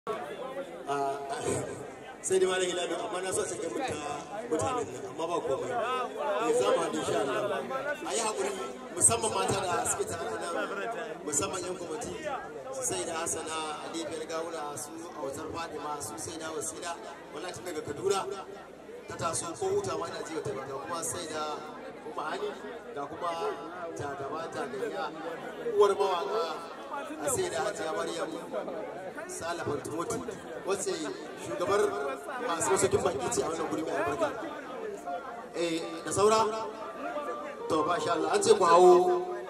sai dai malam ilami amma na so sake muta mutanen nan amma ba komai ne za mu haɗu insha Allah a yi haƙuri musamman mata da suke tare nan musamman yan kwamiti su sai da hasana ali biyar gawuna su a wajen fadima su sai da wasila wallahi tun daga kaduna ta taso ko hutawa ina ji wata ga kuma sai da kuma hani ga kuma ta gaba ta ganya uwar mawaka a sai da hajiya maryam salafan timoti wacce shugabar masu masaukin baki ce a wannan guri mai albarka eh da saura to ba sha Allah an ce ku hawo